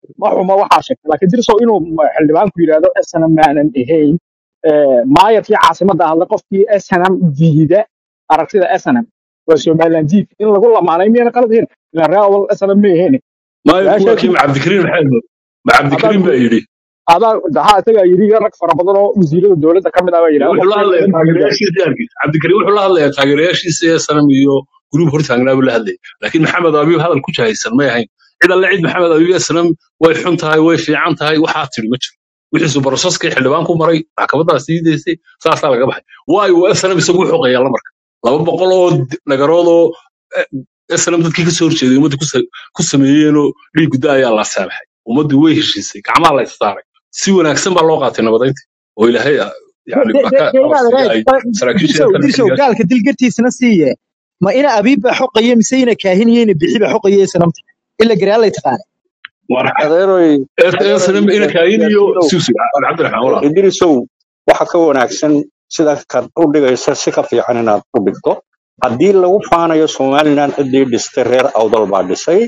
ma xuma waxaa sheegtay laakiin dirsow inuu ma- xildhibaanku yidhaahdo snm maanan ahayn eh, maayarkii caasimadda hadla qofkii snm diida aragtida snm waa somaliland diid in lagu lamaanay miyana qalad ahayn ilaan reer awal snm ma ahayn maayo kuwa su-aashaasi kii macabdikariin maxay ahayd adaa macabdikariin baa yidhi adaa dahaa isagaa yidhi rag fara badan oo wasiirada dowladda ka mid ah baa yidhaha wuxuu la qofkii hadlayaa snm diida taageerayaashiisa arkiis cabdikariin wuxuu la hadlayaa taageerayaashiisa ee sanam iyo gruub hortaagnaa buu la hadlayay laakiin maxamed abiib hadal ku jahaysan may ahayn cid alle cid maxamed abiib ee sanam way xun tahay way fiican tahay waxaa tidhi ma jiro wixiisu barosaskii xildhibaan ku maray maxkamadaas sii daysay saasaa laga baxay waayo uu snm isagu u xoqeeyaa la marka laba boqol oo d- nagarood oo snm dadkii ka soo horjeeday ummadda ku sa- ku sameeyeenoo dhiig gudda ayaa la saamaxay ummaddii way heshiisay gacmaha la istaaray si wanaagsan baa loo qaatay nabadaynta oo ilaahay ah, yani de baa de ka de inaad amarsiiya raad ay saraakiisha dirsow kale dirsow xilligaas gaalka dilgartiisana siiye ma ina abiib baa xoqaya mise ina kaahin iyo ina bixi baa xoqaya sanamta ila garaalay taqaana war adeeroy adeeroy snm ina kaayin iyo yaasiinow suusi cabdiraxmaan walaal idrisow waxa ka wanaagsan sida kad u dhigaysa si ka fiican inaad u dhigto haddii lagu faanayo somaliland ciddii dhistay reer awdal baa dhisay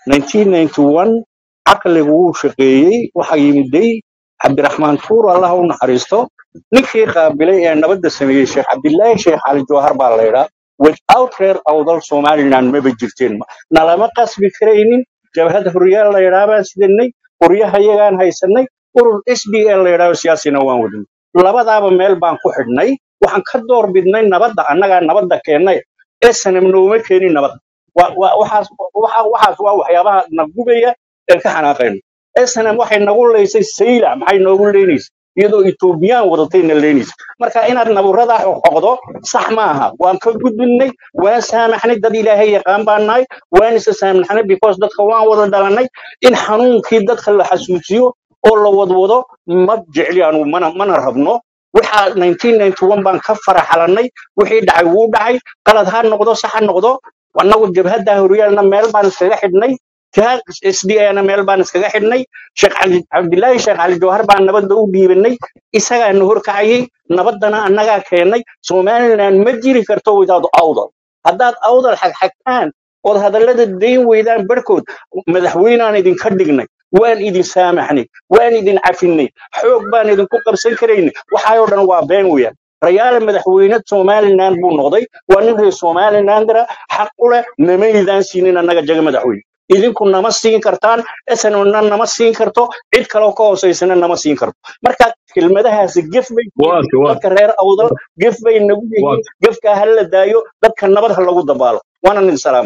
1991 caqligu wuu shaqeeyey waxaa yimiday cabdiraxmaan tuur allah u naxariisto ninkii qaabilay ee nabadda sameeyey sheekh cabdilaahi sheekh cali jawhar baa la yidhaa without reer awdal somaliland maba jirteen nalama qasbi karaynin jabhadda huryaal la yidhaa baan sidanay qoryaha iyagaan haysanay urur s d l la yidhahdo siyaasina waan wadnay labadaaba meel baan ku xidhnay waxaan ka door bidnay nabadda annagaa nabadda keennay snm nooma keenin nabad Wa- wa- waxaas waxa- waxaas waa waxyaabaha na gubaya een ka xanaaqayno snm waxay nagu leysay sayla maxay noogu leenaysa iyadoo etoobiyaan wadatayna leenaysa marka inaad naburadaa xoqdo sax maaha waan ka gudbinay waan saamaxnay dad ilaahay yaqaan baan nahay waan isa saamaxnay because dadka waan wada dhalanay in xanuunkii dadka la xasuusiyo oo la wadwado ma jecli anugu mana mana rabno waxaa 1991 baan ka faraxalanay wixii dhacay wuu dhacay qalad ha noqdo sax ha noqdo annagu jabhadda horyaalna meel baan iskaga xidhnay taa sdana meel baan iskaga xidhnay sheekh cali cabdilaahi sheekh cali jawhar baan nabadda u dhiibanay isagaana horkacayay nabaddana annagaa keennay somaliland ma jiri karto without awdal haddaad awdal xagxagtaan ood hadallada dayn weydaan barhkood madaxweynaan idinka dhignay waan idin saamaxnay waan idin cafinay xoog baan idinku qabsan karaynay waxaayoo dhan waa been weeyaan rayaale madaxweyne somaliland buu noqday waa nin reer somalilandera xaq u leh namaydaan siinin annaga jaga madaxweyne idinku nama siin kartaan snona nama siin karto cid kaloo ka hoosaysana nama siin karto marka kelmadahaasi gef bay ku yihiin waate waate dadka reer awdal gef bay nagu yihiin waate gefkaa ha la daayo dadka nabad ha lagu dabaalo waana nin salaam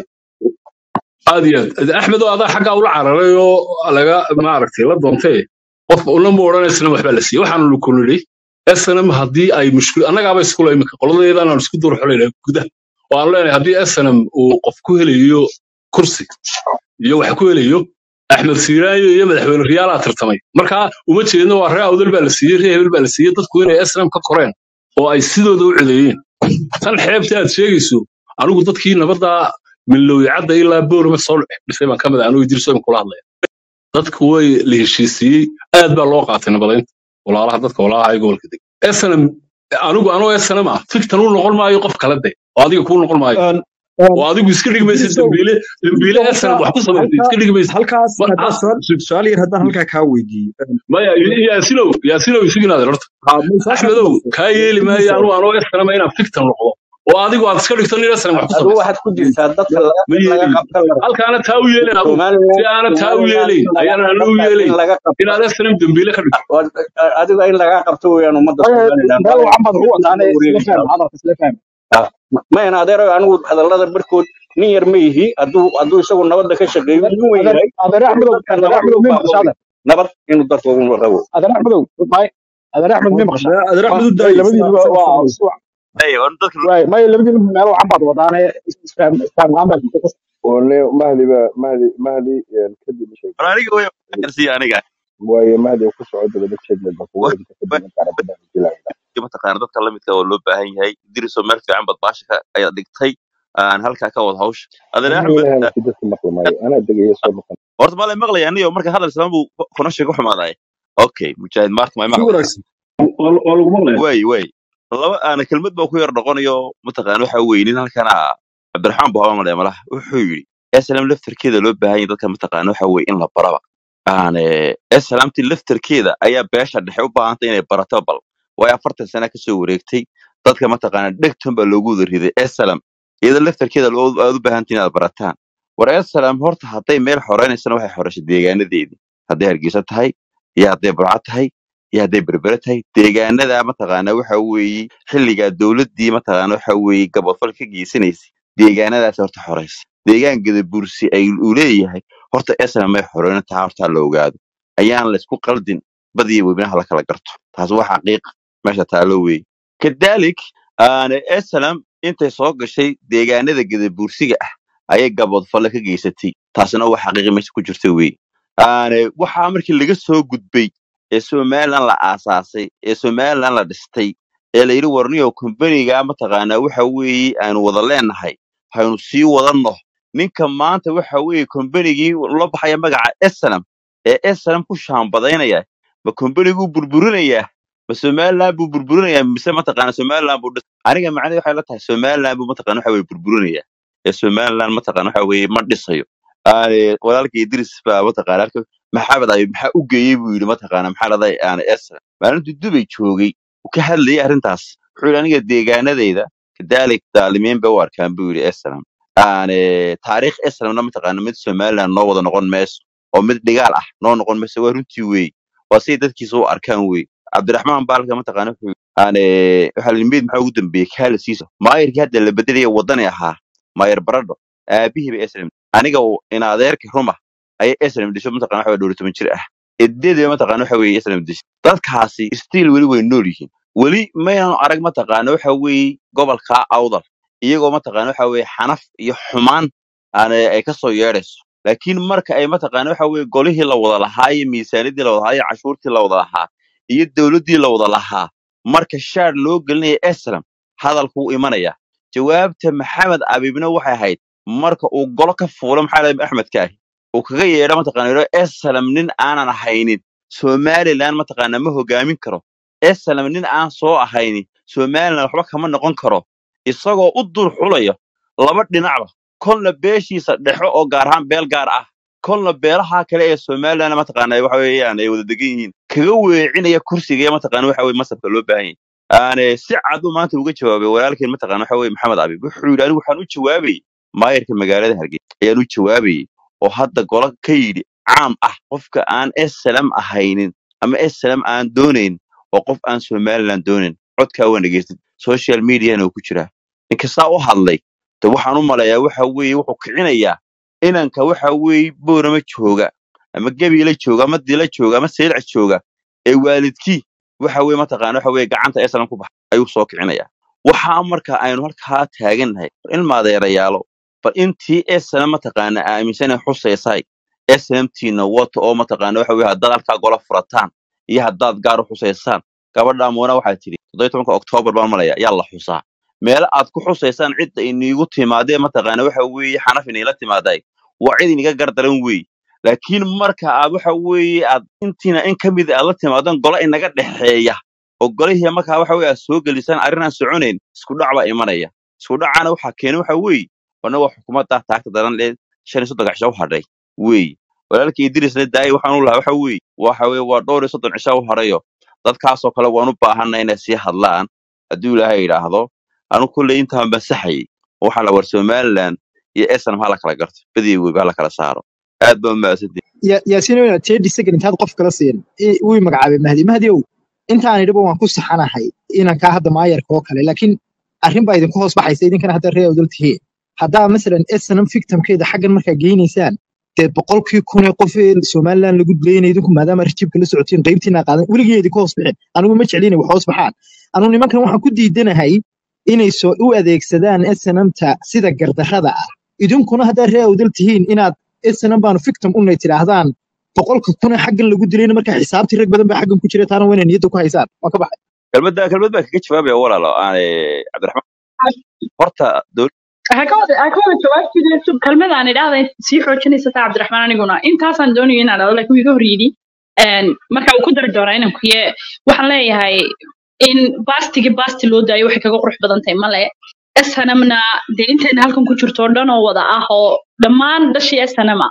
aad iyo aad axmed oo adaa xaggaa ula cararay oo laga maaragtay la doontee qofka unama odhanaysana waxbaa la siiyey waxaanu ku nidhi snm haddii ay mushkil annagaaba iskula iminka qoladeedaan aan isku dur xulayna gudaha oo aan leenahay haddii snm uu qof ku helayo kursi iyo wax ku helayo axmed siiraayo iyo madaxweyne riyaalaa tartamay marka uma jeedno waa ree awdal baa la siiyey ree hebel baa la siiyey dadku inay snm ka koreen oo ay sidooda u codeeyeen tan xeebta aad sheegayso anigu dadkii nabadda milowicadda ilaa boorama soo dhisay baan ka mid ah anuu idriso kula hadlaya dadku way la heshiisiiyey aad baa loo qaatay nabadaynta walaalaha dadka walaalaha ee gobolka deg snm anigu anoo snm ah fiktan u noqon maayo qof kale de oo adiga kuu noqon maayo Een, een, oo adigu iska dhigi maysid dirsow dambiile dambiile dirsow snm halkaa wax ku samaysay halkaa iska dhigi maysid halkaas Ma- haddaan ah, su'aal sug- su'aal yar haddaan halkaa kaa weydiiyo Een, maya yaasinow yaasinow isiginaade horta haa ma su-aasha ku axmedow darso kaa yeeli maayo dirsow anuu anoo snm inaan fiktan noqdo oo adigu aad iska dhigto nin snm wax ku adigu samaysay waxaad ku jirtaa dadka laga ma in laga yeelayo qabta la rabo halkaana taa u yeelayn adigu somaliland si aana taa u somaliland yeelayn in laga ayaana ana u dadkaas in yeelayn laga qabto inaad snm dambiile ka dhigto waa- adiga in laga qabto weeyaan ummadda somaliland meel waa wacan baad ugu mid wadaane la isla wareegaysaa faham hadalka isla faham Ah, mayan adeero anigu hadallada barkood nin yar ma yihi hadduu hadduu isagu nabadda ka shaqeeyo nin weyn adeer yahay adeer inuu axmedow dadka adeer nabad axmedow ugu may baaqo maqashaa adeer nabad inuu dadka ugu rabo adeer axmedow may adeer axmed may maqashaa adeer waa axmed u may daayay labadiiba isaga waa fadhiyo iswa- Hey, on dadka waay may labadiiba meel wacan baad wadaane isfaham isfaham la-aan baa jirta wane mahdi ba mahdi mahdi een, kadib war sheegay aniga way karsiya aniga waayo mahdi ku socdo dabada jeedled baa kugu Wa- edinka kadib markaan rabada jilaayna wa- mataqaana dadka lamidka oo loo baahan yahay diriso meel fiican bad baasha ka ayaad dhigtay aan halkaa ka wada hawsha adeer aniga axmed ilahana si dadka maqli maayo anaa degaya soo maqan horta maalay maqlaya aniyo marka hadal islaan buu kuna sheego xumaaday okay mujaahid maarta may si maqlaya wanaagsan waa lagu maqlaya way way laba aana kelmad baa ku yar noqonayo mataqaana waxa weeye nin halkana cabdiraxmaan buhaba malaya malaha wuxuu yidhi slm laftarkeeda loo baahan yahay dadka mataqaana waxa weeye in la baraba aan islaamtii laftarkeeda ayaa beesha dhexe u baahantay inay barato bal waayo afartan sana kasoo wareegtay dadka mataqaana dhegton baa loogu wada riday eslam iyada laftarkeeda loo- aad u baahantay inaad barataan war eslam horta hadday meel xoreynaysan waxay xoreysay deegaanadeedii hadday hargeysa tahay iyo hadday burco tahay iyo hadday berbere tahay deegaanada mataqaana waxa weeye xilligaa dowladdii mataqaana waxa weeye gabodfal ka geysanaysay deegaanadaas horta xoreysa deegaan gadabursi ay uu leeyahay horta eslam may xoreyna tahay horta la ogaado ayaan laysku qaldin badiya webinaha la kala garto taas waa xaqiiq meesha taalo weeye kadalik aana eslam intay soo gashay deegaanada gadabursiga ah ayay gabodfalle ka geysatay taasina waa xaqiiqi meesha ku jirta weeye aana waxaa markii laga soo gudbay ee somaliland la aasaasay ee somaliland la dhistay ee la yidhi warniyo kumbaniga mataqaanaa waxa weeye aanu wada leenahay haynu sii wadanno ninka maanta waxa weeye kombanigii la baxaya magaca eslam ee eslam ku shaambadaynaya ma kombaniguu burburinayaa ma somaliland buu burburinayaa mise mataqaana somaliland buu dhis aniga macnaheedu waxay la tahay somaliland buu mataqaana waxa weye burburinayaa ee somaliland mataqaana waxa weye ma dhisayo aane walaalka idris baa mataqaana halka maxamed ayub maxaa u geeyey buu yidhi mataqaana maxaa laday aane eslam maalintuu dubay joogay uu ka hadlayay arrintaas wuxuu yidhi aniga deegaanadayda kadaalik daalimiin bay u arkaan buu yidhi eslam aane taariikh eslamna mataqaana mid somaliland noo wada noqon mayso oo mid dhigaal ah noo noqon mayso waa runtii weey waa siday dadkiisa u arkaan wey cabdiraxmaan baalka mataqaana wuxuu aane waxaa la mid maxaa ugu dambeeyey kaalisiisa maayirkii hadda la bedelaya wadani ahaa maayir baradho aabihiiba eslam aniga uu in adeerka ruma ayay eslam disho mataqana waxa dhowr toban jir ah edeedaba mataqana waxa weeye eslam disho dadkaasi stiil weli way nool yihiin weli maynan arag mataqaana waxa weeye gobolka awdal iyagoo mataqaana waxa weeye xanaf iyo xumaan aan ay ka soo yeedhayso laakiin marka ay mataqaana waxa weeye golihii la wada lahaa iyo miisaaniyadii la wada lahaa iyo cashuurtii la wada lahaa iyo dowladdii la wada lahaa marka shaar loo gelinaya eslam hadalkuu imanaya jawaabta maxamed abibna waxay ahayd marka uu golo ka fuulo maxaa lahay axmedka ahi uu kaga yeedho mataqaana yidho eslam nin aanan ahaynin somaliland mataqaana ma hogaamin karo eslam nin aan soo ahaynin somaliland waxba kama noqon karo isagoo u dul xulaya laba dhinacba kolna beeshiisa dhexo oo gaar ahaan beel gaar ah kolna beelaha kale ee somaliland mataqaana waxa weeyaan ay wada degan yihiin kaga weecinaya kursiga mataqaana waxa weye masabka loo baahan yahay aane si cad uu maanta uga jawaabay walaalkeen mataqaana waxa weye maxamed abib wuxuu yidhi anigu waxaan u jawaabayay maayarka magaalada hargeysa ayaan u jawaabayay oo hadda golo ka yidhi caam ah qofka aan eslam ahaynin ama eslam aan doonayn oo qof aan somaliland doonayn codkaa waa dhegeystay social mediana uu ku jiraa ninkasaa u hadlay de waxaan u maleeyaa waxa weeye wuxuu kicinayaa inanka waxa weeye boorama jooga ama gebiila jooga ama dila jooga ama seylca jooga ee waalidkii waxa weye mataqaana waxa weye gacanta eslam ku baxay ayuu soo kicinayaa waxaa marka aynu halkaa taagannahay ilmaadeerayaalo bal intii eslam mataqaana aaminsanay xusaysay eslamtiina wata oo mataqaana waxa weye haddaad halkaa gola furataan iyo haddaad gaar u xusaysaan gabadha muuna waxaa tidhi toddoba tobanka oktoobar baan malaya yaa la xusaa meelo aad ku xusaysaan cidda iniigu timaadee mataqaana waxa weeye xanaf iniila timaaday waa cid iniga gardaran weeye laakiin marka aad waxa weeye aad intiina in ka mid aad la timaadaan gola inaga dhexeeya oo golihii markaa waxa weye aad soo gelisaan arrin aan soconayn isku dhac baa imanaya isku dhacana waxaa keena waxa weeye wana waa xukuumadda taagta daran lee shan iyo soddon cisho u hadhay weeye walaalkii idrisna daayay waxaan u lahaa waxa weeye waxa weye waa dhowr iyo soddon cisho u hadhayo dadkaasoo kale waan u baahanna inay sii hadlaan hadduu ilaahay yidhaahdo anu kulley intaan bansaxayay waxaa la war somaliland iyo eslam ha la kala garto badiya weyba ha la kala saaro aad baa umahadsantihin Ya- yaasiin weyna thirty second intaad qof kala siin i- wuu i magacaabay mahdi mahdiyow intaan idhiba waan ku saxanahay inankaa hadda maayarka oo kale laakiin arrin baa idinku hoos baxaysa idinkana hadda ree odol tihiin haddaa masalan snm victimkeeda xaggan markaa geynaysaan dee boqolkii kun ee qof ee somaliland lagu dilayna idinku maadaama rajibka la socotiin qaybtiina qaadan weligii idinku hoos bixin anigu ma jeclin wax hoos baxaan anu nimankan waxaan ku diidanahay inay soo u adeegsadaan snmta sida gardarrada ah idinkuna haddaa ree odol tihiin inaad snm baanu victim unay tidhaahdaan boqolka kun ee xaggan lagu dilayna markaa xisaabtii rag badan baa xaggan ku jira taana waa inay niyadda ku haysaan waa ka baxay kelmadda kelmad baa kaga jawaabaya walaalo aane cabdiraxmaan horta dowlad waxaa ka wada ka wada jawaabtiisa kelmadaan idhaahda sii xoojinaysa taa cabdiraxmaan aniguna intaasaan doonayo inaan dhado laakiin wuu iga hor yidhi Een, marka uu ku dari doonaa inaan kuye waxaan leeyahay in baastigi baasti loo daayo waxay kaga qurux badan tahay male snmna dee intayna halkan ku jirto oo dhan oo wada ah oo dhammaan dhashii snma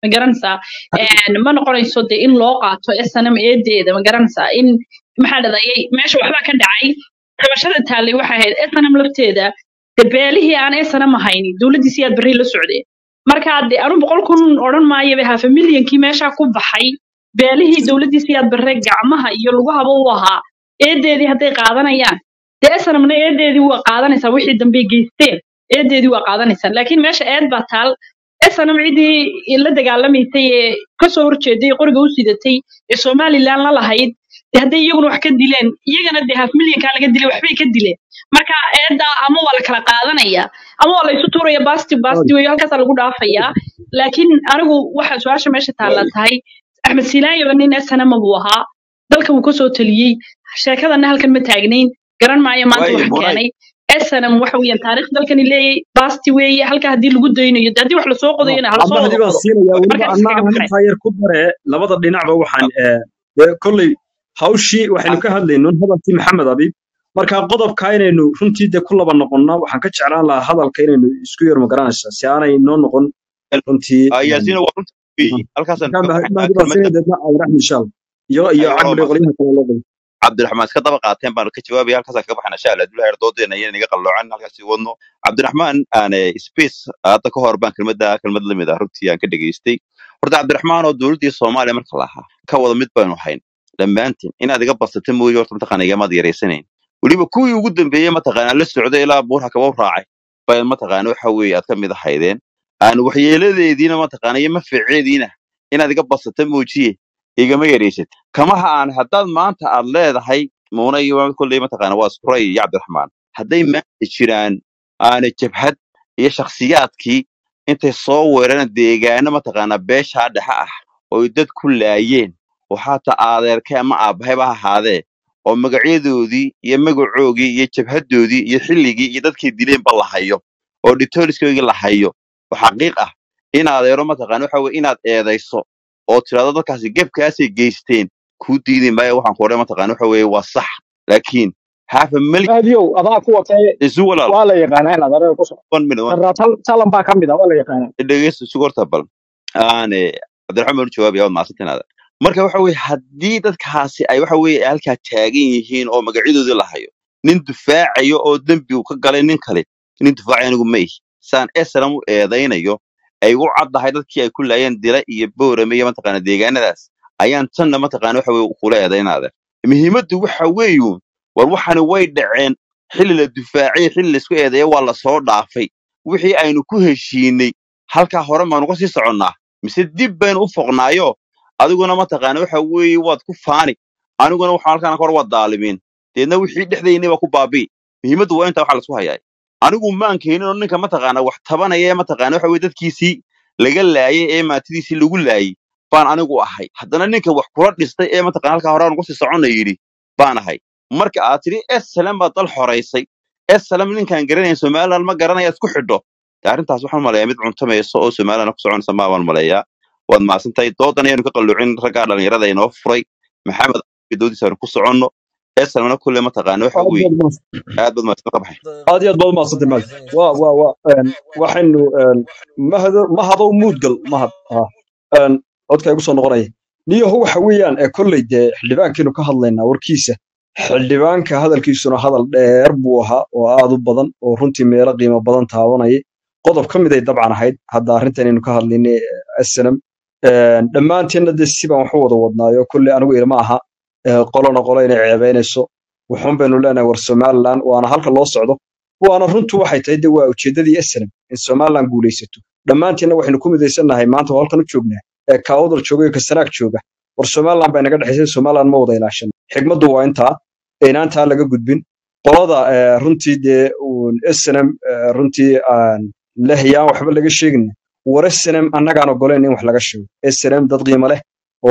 ma garanaysaa Een, ma noqonayso dee in loo qaato snm eedeeda ma garanaysaa in maxaa dhadayay meesha waxbaa ka dhacay qabashada taallay waxay ahayd snm lafteeda de beelihii aan snm ahayn dowladdiisi aad berri la socdeen marka de anu boqol kun odhan maayo be hafa milyankii meeshaa ku baxay beelihii dowladdiisi aad berre gacmaha iyo lugahaba u ahaa eedeedii hadday qaadanayaan dee snmna eedeedii waa qaadanaysaa wixii dambe geysteen eedeedii waa qaadanaysaa laakiin meesha eed baa taal snm ciddii la dagaalamaysay ee kasoo horjeeday ee qoriga u sidatay ee somaliland la lahayd de hadday iyaguna wax ka dileen iyagana de half milyankaa laga dilay waxbay ka dileen marka eedda ama waa la kala qaadanaya ama waa la isu tuuraya basti basti weyo halkaasaa lagu dhaafayaa laakiin anigu waxa su-aasha meesha taalla tahay axmed silaayoba nin snm buu ahaa dalka wuu kasoo taliyey sheekadana halkan ma taagnayn garan maayo maanta waayo waxa muray keenay snm waxa weeyaan taariikh dalkani leeyahay basti weeye halka haddii lagu daynayo de haddii wax lasoo qodayona ha lasoo cabdahdi wada baan qodo siinayaa weliba markaas anna iskaga aan baxay intaa yar ku dare labada dhinacba waxaan eh, dee kolley hawshii waxaynu ka hadlayno hadalkii maxamed abiib marka qodobka inaynu runtii dee ku laba noqonna waxaan ka jeclaan lahaa hadalka inaynu isku yar magaranaysaa si aanay noo noqon runtii Ah, yaasiin waa runta weeye halkaasaan marka kaga mahdi baxaynaa baan siinaya kelmadda deedna awraxmi insha allah iyo iyo ayo caqli waa qolyaha kale loo qabo cabdiraxmaan iska daba qaateen baanu ka jawaabaya halkaasaan kaga baxana insha allah dulaha doodeena iyo inaga qalloocan halkaasi wadno cabdiraxmaan aan space hadda ka hor baan kelmadda kelmad lamid ah runtii aan ka dhegaystay horta cabdiraxmaan oo dowladdii soomaaliya marka lahaa ka wada mid baynu hayn dhammaantiin inaad iga basata mooye horta mataqaana igamaad yaraysanayn weliba kuwii ugu dambeeyey mataqaana la socday ilaa buurha kaba u raacay bay mataqaana waxa weeye aad ka mid ahaydeen aan waxyeeladeediina mataqaana iyo maficeediina inaad iga basata moojiye igama yaraysat kamaha aan haddaad maanta aad leedahay muuna iyo kolley mataqaana waa iskuray iyo cabdiraxmaan hadday maanta jiraan aana jabhad iyo shakhsiyaadkii intay soo weerareen deegaano mataqaana beeshaa dhexe ah oo dad ku laayeen oo xataa aadeerkay ama aabbahayba ha ahaadee oo magacyadoodii iyo magacoogii iyo jabhadoodii iyo xilligii iyo dadkay dileenba la hayo oo dhitooliskoogii la hayo oo xaqiiq ah in adeero mataqaana waxa weye inaad eedayso oo tirahdo dadkaasi gebkaasay geysteen kuu diidi maayo waxaan ku odhan mataqaana waxa weeye waa sax laakiin half a million mahdiyow adaa ku watay isu walaal waa la yaqaanaa inaad arada ku socoto one minute one sarraa tal talan baa ka mid ah waa la yaqaanaa dhegeysta isu horta bal aane cabdiraxmaan baan u jawaabaya waad mahadsantahay marka waxa weye haddii dadkaasi ay waxa weye halkaa taagan yihiin oo magacyadoodii la hayo nin dufaacayo oo dembi uu ka galay nin kale nin dufaacayo anigu ma ihi saan esram u eedaynayo ay u caddahay dadkii ay ku laayeen dila iyo boorame iyo mataqaana deegaanadaas ayaan tanna mataqaana waxa weye kula eedaynaada muhiimaddu waxa weeyuun war waxani way dhaceen xilli la dufaacay xilli laisku eedeeya waa la soo dhaafay wixii aynu ku heshiinay halkaa hore maanu ka sii soconnaa mise dib baynu u foqnaayo adiguna mataqaana waxa weeye waad ku faani aniguna waxaan halkaan hore waa daalimiin deedna wixii dhexdaynay baa ku baabi'i muhiimaddu waa intaa waxa laisku hayaa anigu maan keenin oo ninka mataqaana wax tabanaya ee mataqaana waxa weye dadkiisii laga laayay ee maatidiisii lagu laayay baan anigu ahay haddana ninka wax kula dhistay ee mataqaana halkaa hore aan ugu sii soconna yidhi baan ahay marka aad tidhi esalam baad dal xoraysay esalam ninkaan garanayn somaliland ma garanaya isku xidho de arrintaas waxaan maleeyaa mid cuntamayso oo somaliland ku soconaysa maabaan maleeyaa waad mahadsantahay doodan ayaanu ka qalluucin raggaa dhalinyarada inoo furay maxamed doodiisa aanu ku soconno esalamna kulle mataqaana waxa aad weeye baad mahadsan aad baad mahadsan ka baxay aad iyo aad baad umahadsantay mahad waa waa waa een, waxaynu een, mahado mahadow muudgal mahad ah een, codka igu soo noqonaya niyahu waxa weeyaan ee kolley dee xildhibaankiinu ka hadlaynaa warkiisa xildhibaanka hadalkiisuna hadal dheer buu ahaa oo aad u badan oo runtii meelo qiimo badan taabanaya qodob ka mid ay dabcan ahayd hadda arrintanaynu ka hadlaynay snm dhammaanteenna dee si baan wax u wada wadnaayo kolley anigu ilma aha ee, qolona qolo inay ceebaynayso wuxuun baynu leenahay war somaliland waana halka loo socdo waana runtu waxay tahay de waa ujeeddadii snm in somaliland guulaysato dhammaanteenna waxaynu ku midaysannahay maanta oo halkan u joognaa ee kaawdal jooga iyo kasanaag jooga war somaliland baa inaga dhexaysay somaliland ma wada ilaashan xigmaddu waa intaa inaantaa laga gudbin qolada eh, runtii dee uun snm eh, runtii aan lehiyaan waxba laga sheegin war snm annagaan ogoleen in wax laga sheego snm dad qiimo leh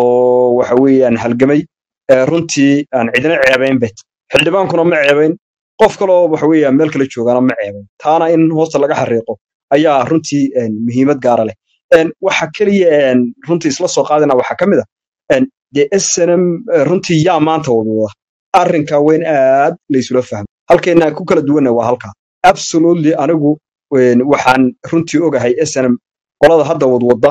oo waxa weeyaan halgamay eh, runtii aan cidina ceebayn bet xildhibaankuna ma ceebayn qof kaloo waxa weeyaan meel kale joogana ma ceebayn taana in hoosta laga xariiqo ayaa runtii een, muhiimad gaara leh Een, waxa keliya een, runtii isla soo qaadana waxaa ka mid a een, dee snm eh, runtii yaa maanta wadwada arrinka weyn aad laysula fahmo halkeenna ku kala duwanna waa halka absolutely anigu een, waxaan runtii ogahay snm qolada hadda wadwada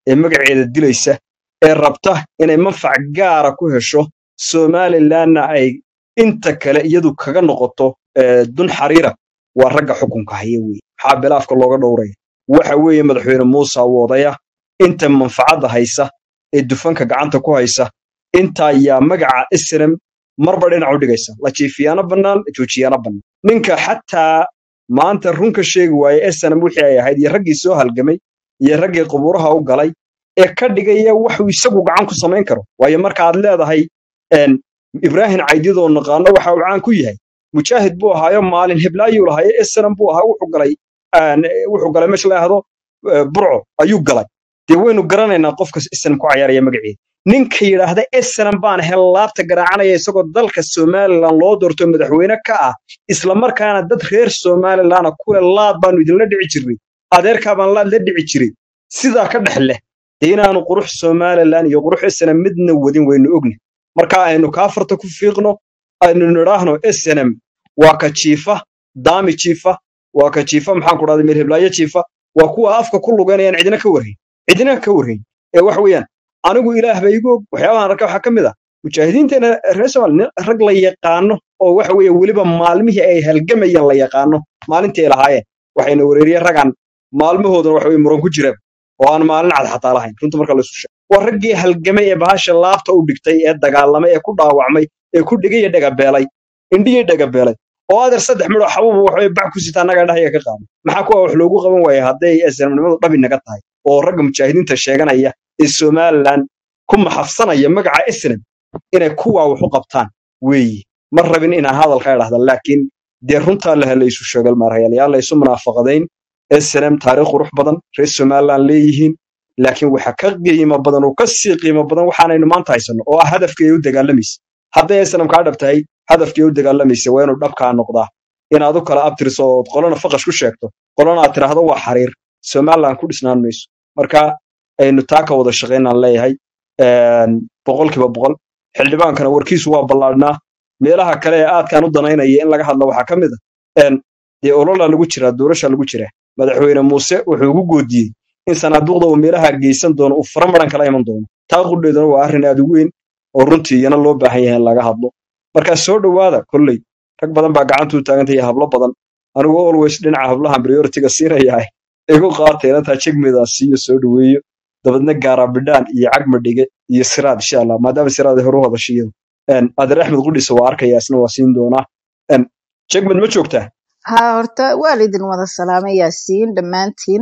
ee magaceeda dilaysa ee rabta inay manfac gaara ku hesho somalilanna ay inta kale iyadu kaga noqoto ee, dun xariira waa ragga xukunka haya weeye maxaa bilaafka looga dhowraya waxa weeye madaxweyne muuse wadaya inta manfacadda haysa ee dufanka gacanta ku haysa intaa yaa magaca islam marba dhinac u dhigaysa la jiifiyaana bannaan la joojiyaana bannaan ninka xataa maanta runka sheegi waaye esanam wixii ay ahayd iyo raggii soo halgamay iyo raggii qubuuraha u galay ee ka dhigaya waxuu isagu gacan ku samayn karo waayo marka aad leedahay een, ibraahim caydidoo naqaano waxa uu caan ku yahay mujaahid buu ahaayo maalin heblaayuu lahayo esanam buu ahaa wuxuu galay een, wuxuu galay meesha la yidhaahdo eh, burco ayuu galay dee waynu garanaynaa qofka esanam ku cayaaraya magaceeda ninka yidhaahda esanam baan hel laabta garaacanaya isagoo dalka somalilan loo doorto madaxweyne ka ah isla markaana dad reer somalilana kule laad baanu idinla dhici jirnay adeerkaa baan laad la dhici jiray sidaa ka dhex leh dee inaanu qurux somalilan iyo qurux esanam midna wadin waynu ogni marka aynu kaafarta ku fiiqno aynu nidhaahno snm waa ka jiifa daami jiifa waa ka jiifa maxaan ku dhahday meer heblaayo jiifa waa kuwa afka ku lugeynayaan cidina ka warhayn cidina ka warhayn ee wax weeyaan anigu ilaah ba igu og waxyaabahan arka waxaa ka mid ah mujaahidiinteena reer somaali nin rag la yaqaano oo waxa weeye weliba maalmihii ay halgamayeen la yaqaano maalintii ay lahaayeen waxayna wareeriyeen ragaan maalmahoodana waxa weye muran ku jira oo aan maalin cad xataa lahayn runta marka la isu sheego waa raggii halgamay ee bahasha laabta u dhigtay ee dagaalamay ee ku dhaawacmay ee ku dhigay iyo dhagabeelay indhihii dhagabeelay oo adeer saddex midhoo xabuuba waxbay bac ku sitaa annagaa dhahayaa ka qaaday maxaa kuwa wax loogu qaban waaya hadday islamnimadu dhabi naga tahay oo ragga mujaahidiinta sheeganaya ee somalilan ku maxafsanaya magaca islam inay kuwaa wax u qabtaan weeye ma rabin inaan hadalka idhahda laakiin dee runtaa laha la isu sheegal maarhayaal yaa la isu munaafaqadayn snm taariikh qurux badan reer somalilan leeyihiin laakiin waxa ka qiimo badan oo ka sii qiimo badan waxaanaynu maanta haysanno oo ah hadafkii ay u dagaalamaysa hadday snm kaa dhab tahay hadafkii ay u dagaalamaysa waa inuu dhabkaa noqdaa inaad u kala abtiriso ood qolana faqash ku sheegto qolana aad tiraahdo waa xariir somalilan ku dhisnaan mayso marka aynu taa ka wada shaqaynaan leeyahay een, boqolkiiba boqol xildhibaankana warkiisu waa ballaadhnaa meelaha kale ee aadkaan u danaynaya in laga hadlo waxaa ka mid a een, dee ololaa lagu jiraa doorasha lagu jiraa madaxweyne muuse wuxuu ugu goodiyey in sanaaduuqda uu meelaha geysan doono uu fara maran kala iman doono taa qudheeduna waa arrin aad u weyn oo runtii iyana loo baahan yahay in laga hadlo marka soo dhowaada kolley rag badan baa gacanta u taagantaya hablo badan anigu always dhinaca hablahan prioritiga siinayahay igu qaatay inantaa jegmedaa siiyo soo dhoweeyo dabadna gaara bidhaan iyo cagmadhige iyo siraad insha allah maadaama siraad ay horu hadashiyadu adeer axmed qudhisa waa arkaya isna waa siin doonaa Een, jegmed ma joogtaa haa horta waalidin wada salaamay yaasiin dhammaantiin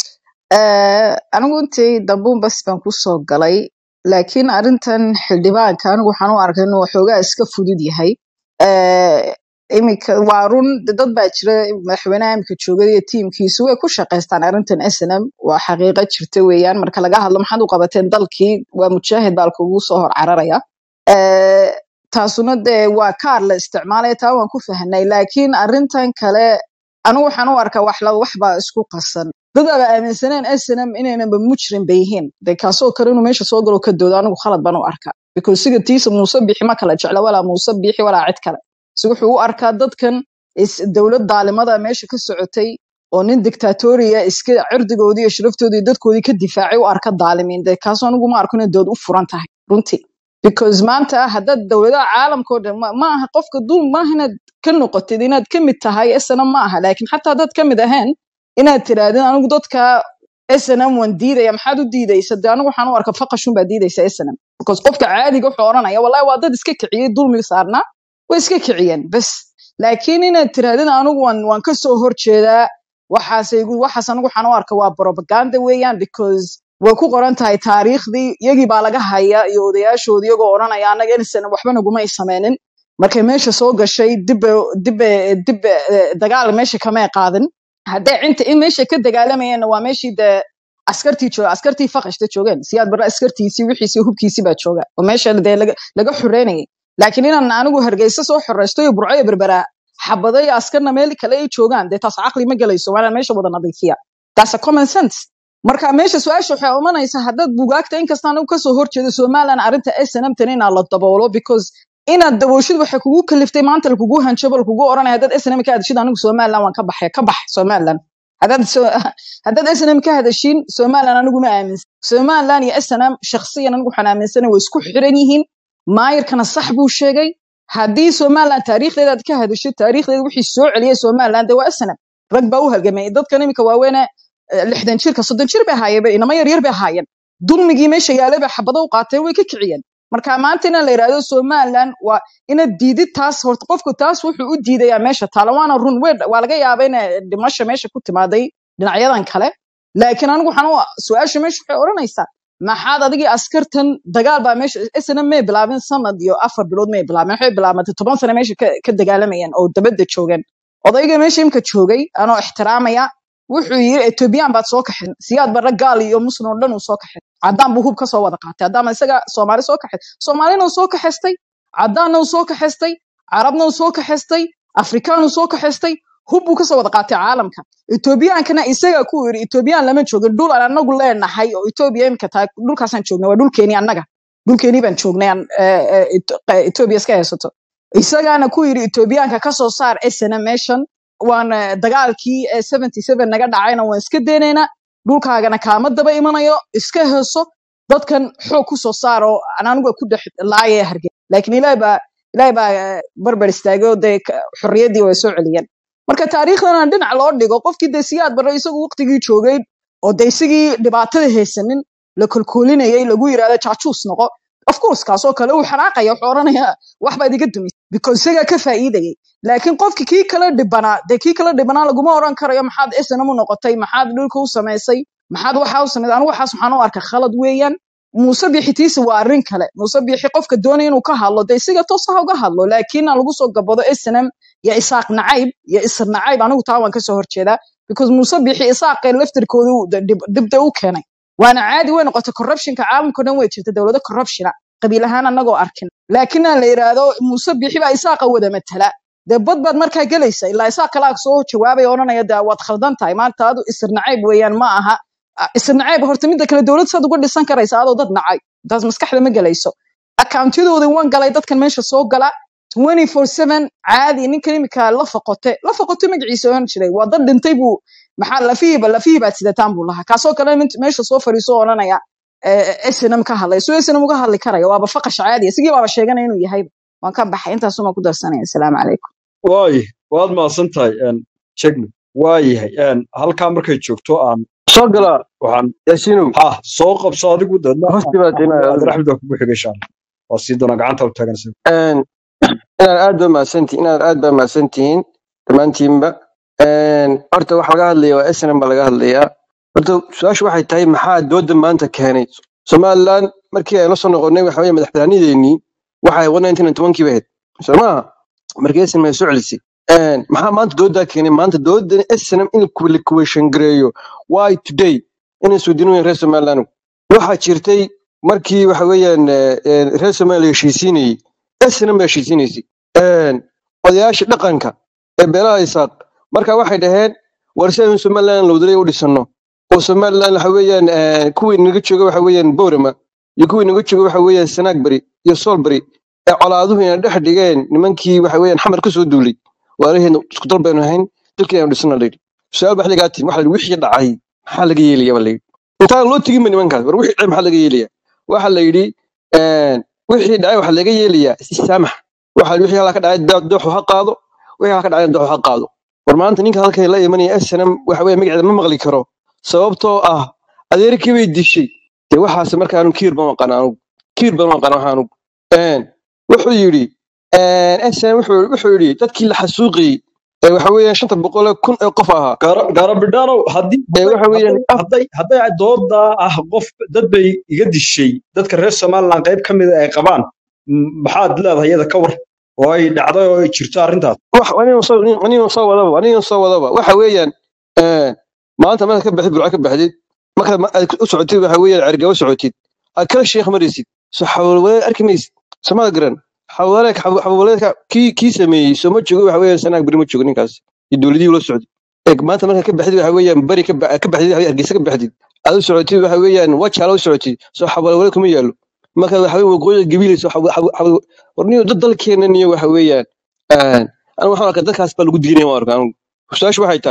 Eh, anigu intii dambuun bas baan kusoo galay laakiin arrintan xildhibaanka anigu waxaan u arkay inuu waxoogaa iska fudud yahay Eh, iminka waa run de dad baa jira madaxweynaha imika joogay iyo tiimkiisu way ku shaqaystaan arrintan snm waa xaqiiqo jirta weeyaan marka laga hadlo maxaad u qabateen dalkii waa mujaahid baa lakugu soo hor cararaya Eh, taasuna dee waa kaar la isticmaalaya taa waan ku fahnay laakiin arrintan kale anigu waxaan u arkaa wax la wax baa isku qasan dad aba aaminsaneen snm inaynaba mujrim ba yihiin de kaasoo kale inuu meesha soo galo ka doodo anigu khalad baan u arkaa because siga tiisa muuse bixi ma kala jecla walaa muuse bixi walaa cid kale si wuxuu u arkaa dadkan is- dowlad daalimada meesha ka socotay oo nin dictatoriya iska cirdigoodii iyo sharaftoodii iyo dadkoodii ka difaacay u arka daalimiin de kaasoo anigu ma arko inay dood u furan tahay runtii because maanta haddaad dowladaha caalamka oo dhan ma ma aha qofka dul maaha inaad ka noqotid inaad ka mid tahay snm ma aha laakiin xataa haddaad ka mid ahayn inaad tirahdid anigu dadka snm waan diidaya maxaad u diidaysa de anigu waxaan u arka faqashun baa diidaysa snm because qofka caadiga wuxuu oranaya wallahi waa dad iska kiciyey dulmi saarnaa way iska kiciyeen bas laakiin inaad tirahdid anigu waan waan ka soo horjeedaa waxaas igu- waxaas anigu waxaan u arka waa propaganda weeyaan because way ku qoran tahay taariikhdii iyagii baa laga haya iyo odayaashoodii iyagoo odhanaya annaga insan waxba naguma ay sameynin markay meesha soo gashay dibbe dibbe dibbe eh, dagaal meesha kamay qaadin hadday cinta in meesha ka dagaalamayeenna waa meeshii dee askartii jooga askartii faqashta joogeen siyaad barre askartiisii wixiisii hubkiisii baa jooga oo meesha dee laga laga xoreynayay laakiin inaan anigu hargeysa soo xoreysto iyo burco iyo berberaa xabado iyo askarna meel kale ay joogaan dee taas caqli ma gelayso waa inaan meesha wada nadiifiya taas a common sense marka meesha su-aasha waxay imanaysaa haddaad bugaagta inkasta anigu kasoo horjeedo somalilan arrinta snm tan inaa la daboolo because inaad dabooshid waxay kugu kaliftay maanta lakugu hanjabo lakugu oranaya dad snm ka adishid anigu somalilan waan ka baxay ka bax somalilan haddaad so- haddaad snm ka hadashiin somalilan anigu ma aaminsan somalilan iyo snm shakhsiyan anigu waxaan aaminsana way isku xiran yihiin maayirkana sax buu sheegay haddii somalilan taariikhdeeda aad ka hadasho taariikhdeeda wixii soo celiyay somalilan de waa snm rag baa u halgamay dadkan iminka waaweene eh, lixdan jirka soddon jir bay ahaayeen inama yaryar bay ahaayeen dulmigii meesha yaalay bay xabado u qaateen way ka kiciyeen marka maanta in la yidhaahdo somalilan waa inaad diidid taas horta qofku taas wuxuu u diidayaa meesha taala waana run weyn waa laga yaaba in dhimasha meesha ku timaaday dhinacyadan kale laakiin anigu waxaan u su-aasha meesha waxay odhanaysaa maxaad adigii askartan dagaal baa meesha isna may bilaabin sanad iyo afar bilood may bilaabin waxay bilaabantay toban sano meesha ka ka dagaalamayeen oo dabadda joogeen odayga meesha imka joogay anoo ixtiraamaya wuxuu yiri etoobiyaan baad soo kaxin siyaad barra gaal iyo muslim oo dhan uu soo kaxin caddaan buu hub ka soo wada qaatay haddaama isaga soomaali soo kaxay soomaalina uu soo kaxaystay caddaanna uu soo kaxaystay carabna uu soo kaxaystay afrikaan uu soo kaxaystay hub buu kasoo wada qaatay caalamka etoobiyaankana isaga ku yiri etoobiyaan lama joogin dhul aan anagu leenahay oo etoobiya imika tahay dhulkaasaan joognay waa dhulkeeni annaga dhulkeenii baan joognay aan eh, eh, Eto- eh, etoobiya iska haysato isagaana ku yiri etoobiyaanka kasoo saar esena meeshan waan eh, dagaalkii eh, 77 naga dhacayna waan iska daynaynaa dhulkaagana kaama daba imanayo iska heeso dadkan xoog ku soo saar oo aan anigu ku dhex laaya hargey laakiin ilaahay baa ilaahay baa eh, barbar istaagay oo dee ka- xorriyaddii way soo celiyeen marka taariikhdana dhinac loo dhigo qofkii dee siyaad barre isagu waqtigii joogay oo dee isigii dhibaatada haysanin la kolkoolinayay lagu yiraahdo jaajuus noqo of course kaasoo kale uu xanaaqaya wuxuu odhanayaa wax baad iga dumis because isagaa ka faa'iidayay laakiin qofki kii kala dhibanaa dee kii kala dhibanaa laguma oran karayo maxaad snm u noqotay maxaad dhulka u samaysay maxaad waxaa u samaysay anigu waxaas waxaan u arka khalad weeyaan muuse bixitiisa waa arrin kale muuse bixi qofka doonaya inuu ka hadlo dee isiga toos ha uga hadlo laakiin aan lagu soo gabado snm iyo isaaq nacayb iyo isir nacayb anigu taa waan kasoo horjeedaa because muuse bixi isaaqee laftirkooda uu dib dibda u keenay waana caadi way noqotay corruptionka caalamka dhan way jirta dowlado corruptiona qabiil ahaan anagoo arkin laakiin aan la yidhaahdo muuse bixi baa isaaqa wada matala dee bad baad markaa gelaysa ilaa isaaq kalaa soo jawaabaya odhanaya dee waad khaldan tahay maanta adu isir nacayb weeyaan ma aha Ah, isir nacayb horta midda kale dowlad saad uga dhisan karaysa adoo dad nacay taas maskaxda ma gelayso accountyadoodii waan galay dadkan meesha soo gala 24/7 caadi ninkan imika la foqote la foqote magaciisa ohan jiray waa dad dhintay buu maxaa lafihiiba lafihii baad sidataan buu lahaa kaasoo kale nin meesha soo fariiso oo odhanaya snm ka hadlay soo snm uga hadli karaya waaba faqash caadi sigii baaba sheeganaya inuu yahay waan ka baxay intaasuma ku darsanaya asalaamu calaykum waay waad mahadsan tahay jegno waayahay een, halkaa markay joogto aan soo gala waxaan yaasiinow ha soo qabso adigu deedna hoosti baad inaa cabdiraxmed waa kugu xigay insha allah waa sii doonaa gacanta u taagan isaga inaad aad baa mahadsantihiin inaad aad baa mahadsantihiin dhammaantiinba Een, horta waxa laga hadlaya waa snm baa laga hadlayaa horta su-aashu waxay tahay maxaa dooda maanta keenay somaliland markii aynu soo noqonnay waxa weye madaxbanaanideennii waxay kii ba ahayd soo maaha markii snm ay soo celisay Een, maxaa maanta doodaa keenay maanta doodan snm in la kuweeshan gareeyo why today inay suudinooyin reer somaliland waxaa jirtay markii waxa weeyaan eh, eh, reer somaliland la heshiisiinayey snm baa heshiisiinaysay Een, odayaasha dhaqanka ee beelaha isaaq marka waxay dhaheen war si aynu somaliland lowdalay u dhisano oo somaliland waxa weeyaan eh, kuwii naga jooga waxa weeyaan boorama iyo kuwii naga jooga waxa weeyaan sanagbari iyo solbari ee colaaduhu ina dhex dhigeen nimankii waxa weeyaan xamar ka soo duulay waalaheedna isku dal baynu ahayn dalkii aynu dhisana layidhi su-aal baa xilligaa timi waxa la yidhi wixii dhacay maxaa laga yeelaya baa layidhi intaan loo tegin ba nimankaas war wixii dhacay maxaa laga yeelaya waxa la yidhi een, wixii dhacay waxa laga yeelayaa issaamax waxa la yidhi wixii halkaa ka dhacay daa- dooxu ha qaado wixii halkaa ka dhacay dooxu ha qaado war maanta ninka halkan la imanaya snm waxa weeye magaceeda ma maqli karo sababtoo ah adeerkii bay dishay dee waxaas marka anu kiir baan aqaan anugu kiir baan aqaan waxa anugu Een, wuxuu yidhi snm wuxuu wuxuu yidhi dadkii la xasuuqiyey ee waxa weeyaan shanta boqol ee kun ee qof ahaa gaara gaara bidhaanow haddii ee hadday waxa weeyaan hadday hadday hadday dooda ah qof dad bay iga dishay dadka reer somaliland qayb ka mida ay qabaan m- maxaad leedahay iyada ka war oo ay dhacday oo ay jirto arrintaas wax aniga soo aniga soo wadaba aniga soo wadaba waxa weeyaan een maanta markaad ka baxdid burco ka baxdid markaad ma- aad u socotid waxa weeyaan cergabo socotid aad kala sheekh maraysid soo xawalwaleed arki maysid samada garan xawaleed xawaleedka kii kii sameeyey soo ma joogo waxa weeyaan sanaag beri ma joogo ninkaas iyo dowladihii ula socday eeg maanta markaad ka baxdid waxa weeyaan beri ka ba- ka baxdid waxa weeyaan hargeysa ka baxdid aad u socotid waxa weeyaan wajaala u socotid soo xawalwaleed kuma yaalo markaad waxa weeyaan waqooyiga gabiil soo warniyo dad dalkeenna niyo waxa weeyaan een anigu waxaan arkaa dadkaas baa lagu diinaya waan arkaa anigu su-aashu waxay tahay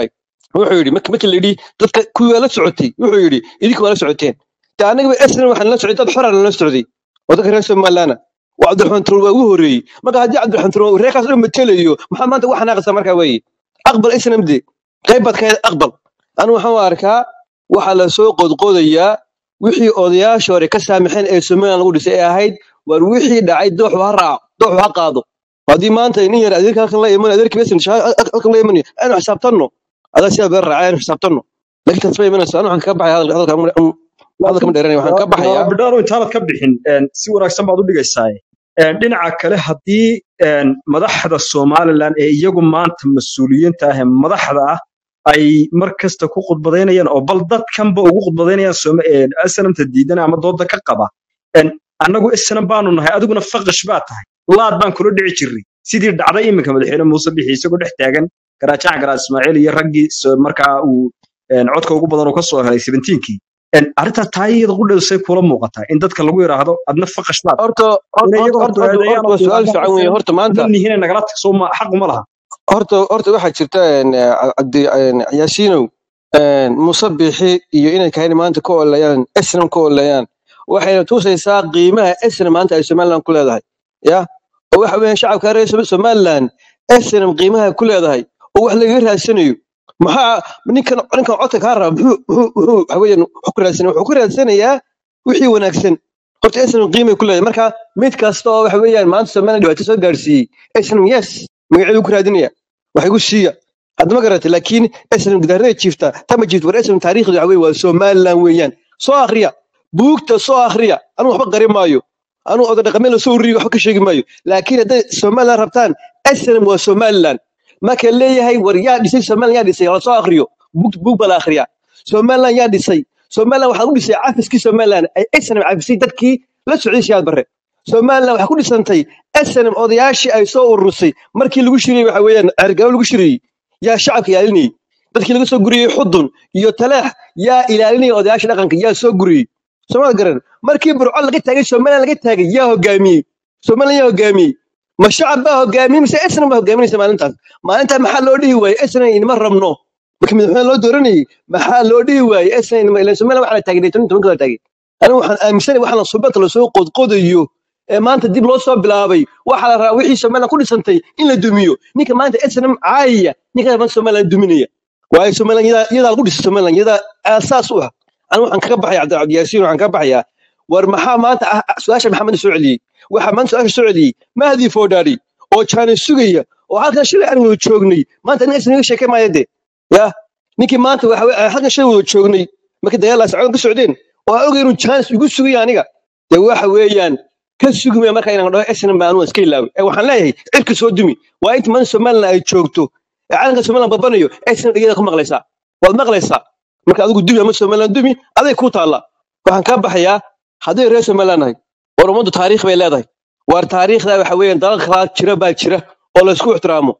wuxuu yidhi marka markii la yidhi dadka kuwii waa la socotay wuxuu yidhi idinka waa la socoteen de annagaba esnan waxaan la socday dad xoraan la socday oo dadka reer somalilaana waa cabdiraxmaan turow waa ugu horreeyey marka haddii cabdiraxmaan turow reerkaas dhan matelayo maxaa maanta uga xanaaqaysaa markaa weeye aqbal isnam de qayb baad ka ahayd aqbal anigu waxaan u arkaa waxaa la soo qodqodayaa wixii odayaasha hore ka saamaxeen ee somaliland lagu dhisay ee ahayd war wixii dhacay dooxu ha raaco dooxu ha qaado haddii maanta nin yar adeerka halkan la iman adeerka besan halkan la imanayo aynu xisaabtanno adaa sidaa beer raacay aynu xisaabtanno laakiin taas ma imanayso anu waxaan ka baxaya hadalka hadalka hadalka ma dheeranaya waxaan ka baxayaa bidhaano intaanad ka bixin een, si wanaagsan baad u dhigaysaa Een, dhinaca kale haddii een, madaxda somalilan ee iyagu maanta mas-uuliyiinta ah ee madaxda ah ay mar kasta ku khudbadaynayaan oo bal dadkanba ugu khudbadaynayaan Soma- een, asnamta diidana ama dooda ka qaba Een, annagu isnan baanu nahay adiguna faqash baa tahay laad baan kula dhici jirnay sidii dhacday iminka madaxweyne muuse bixi isagoo dhex taagan garaajaca garaad ismaaciil iyo raggii so- markaa uu een, codka ugu badan uu ka soo helay 17kii Een, arrintaas taa iyada qudhasay kula muuqataa in dadka lagu yidhaahdo adna faqash baad horta inay horta iyagoo horta horta duceedeeyaan horta oo waa su-aal yidhaahdaan fiican weeye isnan horta maanta ma nihine nagala tagso ma xaq uma laha horta horta waxaa jirta een, eh, cabdi een, yaasiinow een, muuse bixi iyo inay kahayni maanta ka oolayaan esnam ka oolayaan waxayna tusaysaa qiimaha esnam maanta ay somaliland ku leedahay ya oo waxa weeyaan shacabka reer Som- somaliland esnam qiimaha ku leedahay oo wax lagaga raadsanayo maxaa ninkan ninkan codka kaa raba muxuu muxuu muxuu waxa weeyaan wuxuu ku raadsanaya wuxuu ku raadsanayaa wixii wanaagsan horta esnam qiimay ku leedahay marka mid kasta oo waxa weeyaan maanta somaliland dhibaato soo gaarsiiyey esnam yes magaceedu ku raadinaya wax igu siiya hadda ma garatay laakiin esnam gidaarada jiifta tama jiifta war esnam taariikhdu waxa weeye waa somaliland weeyaan soo akhriya buugta soo akhriya anigu waxba qari maayo anigu oda dhaqameen lasoo ururiyo waxba ka sheegi maayo laakiin hadday somaliland rabtaan esnam waa somaliland marka leeyahay war yaa dhisay somaliland yaa dhisay hala soo akhriyo buug buug baa la akhriyaa somaliland yaa dhisay somaliland waxaa u dhisay cafiskii somaliland ay esnam cafisay dadkii la socday siyaad barre somaliland waxaa ku dhisantay snm odayaashii ay soo urursay markii lagu shiriyey waxa weeyaan cergabo lagu shiriyey yaa shacabka ilaalinayey dadkii laga soo guriyey xudun iyo taleex yaa ilaalinayay odayaasha dhaqanka yaa soo guriyey soomada garan markii burco laga taagay somaliland laga taagay yaa hogaamiyey somaliland yaa hogaamiyey ma shacab baa hogaamiyey mise snm baa hogaaminaysa maalintaas maalintaa maxaa loo dhihi waayey snm inama rabno markii madaxweyne loo dooranayey maxaa loo dhihi waayey snm ilan somaliland waxaa la taagay toban tobanka la taagay anigu waxaan aaminsanay waxaa la subanta lasoo qodqodayo ee maanta dib loo soo bilaabay waxaa la rabaa wixii somaliland ku dhisantay in la dumiyo ninka maanta snm caayaya ninka maanta somaliland duminaya waayo somaliland iyadaa iyadaa lagu dhisay somaliland iyadaa aasaas u ah anigu waxaan kaga baxaya cabdi cabdiyaasiin waxaan kaga baxayaa war maxaa maanta ah ah, su-aasha maxamed soo celiyey waxaa maanta su-aasha soo celiyey mahdi foodhaari oo jaana sugaya oo halkan shalay aan wada joognay maanta nin isnaga sheekay maaya de ya ninkii maanta waxa we- aan halkan shalay wada joognay markii dagaalaas socon ka socdeen oo aan ogay inuu jaanis igu sugaya aniga dee waxa weeyaan ka sugmaya marka inaan dhaho snm baa anugu iska ilaaway ee waxaan leeyahay cirka soo dumi waa inta maanta somaliland ay joogto ee calanka somaliland babanayo snm dhegeyada ku maqlaysaa waad maqlaysaa marka adigu dumi ama somaliland dumi aday ku taalla waxaan kaa baxayaa hadday reer somaliland nahay war ummaddu taariikh bay leedahay waar taariikhda waxa weeyaan dalal kala jira baa jira oo la isku ixtiraamo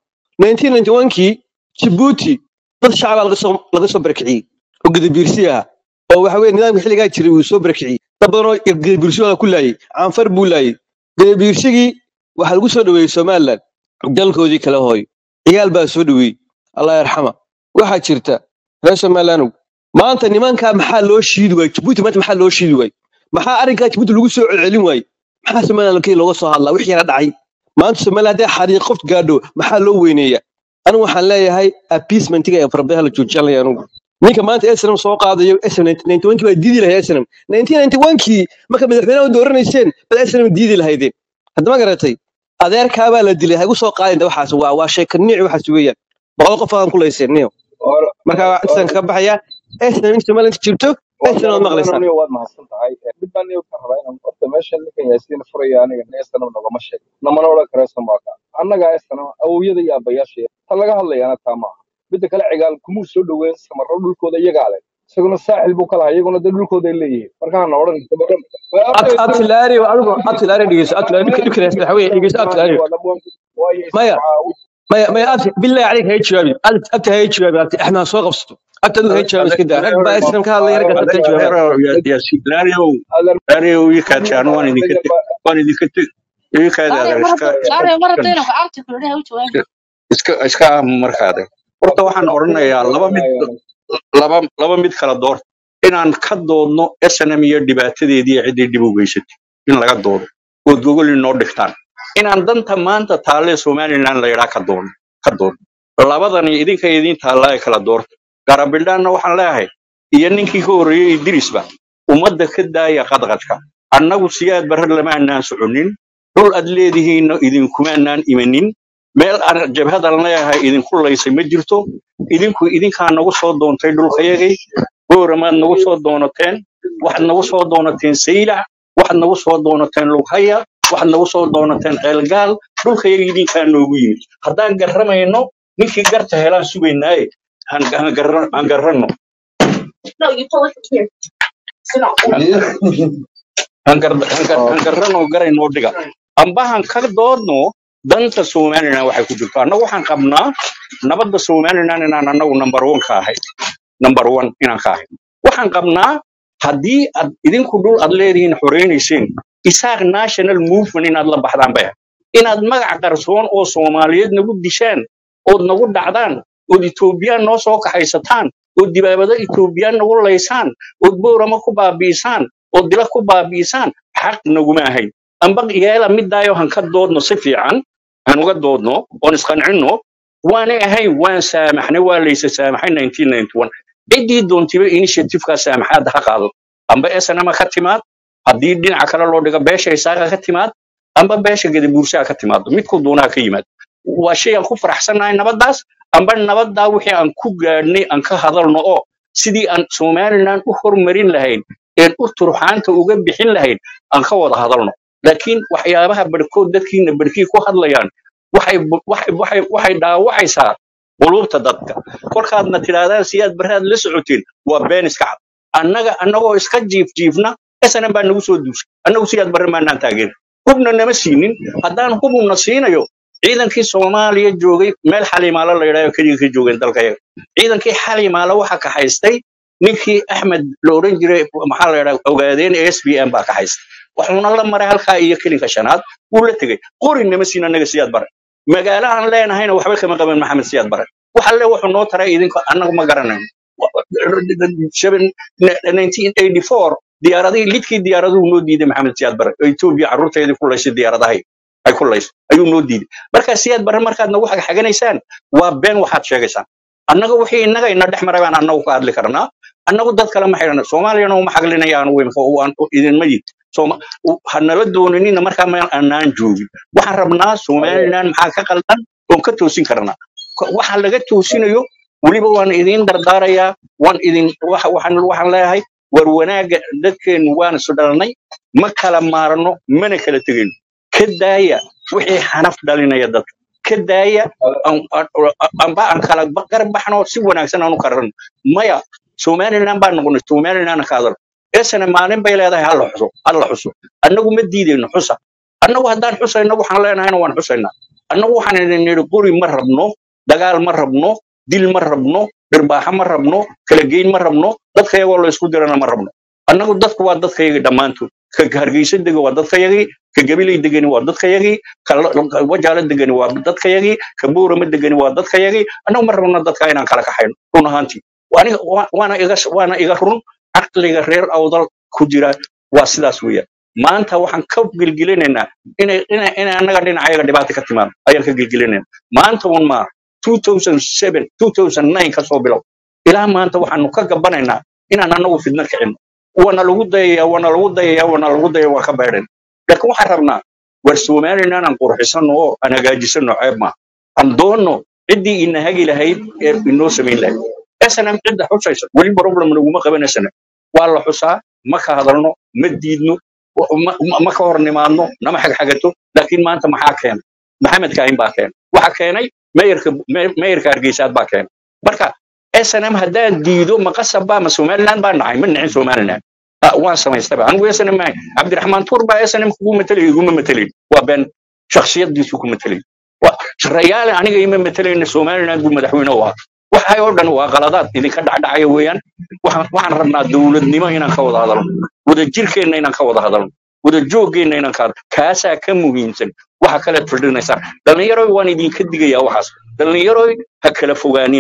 1991kii jibuuti dad shacabaa laga soo laga soo barakiciyey oo gadabiirsi ah oo waxa weeye nidaamka xilligaa jiray uu soo barakiciyey dad badan oo gadabiirsigooda ku laayay caanfar buu laayay gadabiirsigii waxaa lagu soo dhoweeyey somaliland dalkoodii kale hooyo ciyaal baa soo dhoweeyey allah yarxama waxaa jirta reer somalilandow maanta nimankaa maxaa loo shiidi waayey jibuuti maanta maxaa loo shiidi waayey maxaa arrinkaa jibuuti lagu soo celcelin waayey maxaa somaliland kii looga soo hadlaa wixii yara dhacay maanta somaliland hadday xariiq qof gaadho maxaa loo weyneeya anigu waxaan leeyahay appeasementiga ee farabaha la joojiyaan leeyahay anigu ninka maanta snm soo qaadayo snm 91kii baa diidi lahayd snm 1991kii marka madaxweynaha u dooranayseen bad snm diidi lahaydeen haddama garatay adeerkaabaa la dilay ha igu soo qaadinta waxaas waa waa sheeka niici waxaas weeyaan boqol qof aan ku layseen niyo marka intaan kaga baxaya snm in somaliland jirto snm waad maqlaysaa niyo waad mahadsan tahay mid baan niyo ka rabaa inaan horta meesha ninkan yaasiin furaya aniga estanam nagama sheeg namana odhan kara samaaka annagaa estanam awowyada iyo aabbayaasha ta laga hadlayaana taa maaha midda kale cigaal kumuu soo dhoweyn samarro dhulkooda iyagaa leh isaguna saaxil buu ka lahaa iyaguna dee dhulkooda ay leeyihiin markaana odhan abtilaari adigu abtilaari dhegeyso abtilaari dhibka dhibka haysta waxa weeye dhegeyso abtilaari maya maya maya abti billahi caleyk hay jawaabi abti abti hay jawaabi abti axmed soo qabsato abti adigu hay jawaabi iska daa rag baa islam ka hadlaya raggaas abti hay jawaabi laariow ii kaatay anu waan idinka te- waan idinka te- ii kaadi adeer iska iska iska iska aamu markaade war horta waxaan odhanayaa laba mid laba laba mid kala door inaan ka doodno snm iyo dhibaatadeedii iyo ciddii dhib u geysatay in laga doodo ood gogol inoo dhigtaan inaan danta maanta taalle somaliland la yidhaa ka doodno ka doodno labadani idinka idiin taallaa ee kala doorta garabildhaanna waxaan leeyahay iyo ninkii ka horreeyey idrisba ummadda ka daaya qadqadka annagu siyaad barre lama annaan soconin dhul aad leedihiinna idinkumaanaan imanin meel aan jabhadan leeyahay idinku laysay ma jirto idinku idinkaa nagu soo doontay dhulkayagay booramaad nagu soo doonateen waxaad nagu soo doonateen saylac waxaad nagu soo doonateen lughaya waxaad nagu soo doonateen ceelgaal dhulkayaga idinkaa noogu yimid haddaan garramayno ninkii garta helaan sugaynaaye han han garra- han garranno han gar- han gar- han garranno garaynoo dhiga amba han ka doodno danta somaliland waxay ku jirto annagu waxaan qabnaa nabadda somaliland inaan annagu number one ka ahay number one inaan ka ahay waxaan qabnaa haddii aad idinku dhul aad leedihiin xoreynayseen isaaq national movement inaad la baxdaan baya inaad magac qarsoon oo soomaaliyeed nagu dishaan ood nagu dhacdaan ood etoobiyaan noo soo kaxaysataan ood dibaabado etoobiyaan nagu laysaan ood boorama ku baabi'isaan ood dila ku baabi'isaan xaq naguma ahayn amba yeela midaayo han ka doodno si fiican han uga doodno oon isqancinno waanay ahayn waan saamaxnay waa laysa saamaxay 1991 ciddii doontiba initiativeka saamaxaadda ha qaado amba snma ka timaad haddii dhinaca kale loo dhigo beesha isaaqa ka timaad amba beesha gadabuursaha ka timaado midku doonaha ka yimaad waa shay aan ku faraxsannahay nabaddaas amba nabaddaa wixii aan ku gaadhnay aan ka hadalno oo sidii aan somaliland u hormarin lahayn een u turxaanta uga bixin lahayn aan ka wada hadalno laakiin waxyaabaha barhkood dadkiina barhkii ku hadlayaan waxay bu- waxay waxay waxay dhaawacaysaa quluubta dadka kolkaadna tidhaahdaan siyaad barraad la socoteen waa been iska cad annaga annagoo iska jiif jiifna snm baa nagu soo duushay annagu siyaad barre maanaan taageerin hubna nama siinin haddaan hubuna siinayo ciidankii soomaaliya joogay meel xalimaalo la yidhaaho keliya ka joogeen dalkayaga ciidankii xalimaalo waxa kaxaystay ninkii axmed la odhan jiray maxaa la yidhaha ogaadeen s b m baa kaxaystay waxuuna la maray halkaa iyo kelinka shanaad wuu la tegey qori nama siin annaga siyaad bare magaalo aan leenahayna waxba kama qaban maxamed siyaad bare waxa le wuxuu noo taray idinka annagu ma garanayno Seven- 1984 diyaaradihii lidkii diyaaraduhu noo diiday maxamed siyaad bare oo etoobiya carruurteedii ku laysay diyaaradahay ay ku laysay ayuu noo diiday marka siyaad bare markaad nagu xagxaganaysaan waa been waxaad sheegaysaan annaga wixii innaga ina dhex maray baan annagu ka hadli karnaa annagu dad kale ma xidhana soomaaliyana uma xaglinayaan weynka waan idinma yid Sooma- u- ha nala doonanina markaa meel annaan joogin waxaan rabnaa somaliland maxaa ka qaldan oon ka toosin karnaa Ko- waxa laga toosinayo weliba waan idin dardaarayaa waan idin waxa- waxaan waxaan leeyahay war wanaagga dadkeennu waan isu dhalnay ma kala maarno mana kala tegayno ka daaya wixii xanaf dhalinaya dadka ka daaya aan- aan- amba aan kala ba- garab baxno si wanaagsan aan u karano maya somaliland baan noqonay somaliland ka hadal esana maalin bay leedahay halla xuso halla xuso annagu ma diidayno xusa annagu haddaan xusayno waxaan leenahayna waan xusaynaa annagu waxaan idin nidhi quri ma rabno dagaal ma rabno dil ma rabno dhirbaaxa ma rabno kala geyn ma rabno dadka iyagoo la isku dirana ma rabno annagu dadku waa dadkayagii dhammaantood ka hargeysa dega waa dadkayagii ka gabilay degani waa dadkayagii ka La- ka wajaalo degani waa dadkayagii ka boorama degani waa dadkayagii annagu ma rabno dadka inaan kala kaxayno run ahaantii Waaniga- waa- waana iga waana iga run caqliga reer awdal ku jira waa sidaas weeyaan maanta waxaan ka gelgelinaynaa inay inay inay annaga dhinacayaga dhibaata ka timaado ayaan ka gelgelinaynaa maanta un maa 2007 2009 ka soo bilow ilaa maanta waxaanu ka gabanaynaa inaan annagu fidno kicino waana lagu dayaya waana lagu dayaya waana lagu dayaya waa ka beedhen laakiin waxaan rabnaa war somaliland aan qurxisano oo aan hagaajisano ceeb maaha aan doonno ciddii ina hagi lahayd ee inoo samayn lahayd snm cidda xusaysa weli problem naguma qaban snm waa la xusaa ma ka hadalno ma diidno wa- ma ma- ma ka hor nimaadno nama xagxagato laakiin maanta maxaa keenay maxamed kaahin baa keenay waxa keenay meeyarka me- meeyarka hargeysaad baa keenay marka snm haddaan diido ma qasab baa ma somaliland baa nacay ma nicin somaliland Ah, waan samaystaba anigu snm maahay cabdiraxmaan tuur baa snm kugu matalay iguma matalayn waa been shakhsiyadiisu ku matalay Wa- rayaale aniga ima matalayna somaliland buu madaxweyne u ahaa waxay oo dhan waa qaladaad idinka dhacdhacaya weeyaan waxaan waxaan rabnaa dowladnimo inaan ka wada hadalno wada jirkeenna inaan ka wada hadalno wada joogeenna inaan ka hadalno kaasaa ka muhiimsan waxa kalead fadhinaysaan dhallinyaroy waan idinka digayaa waxaas dhallinyaroy ha kala fogaanina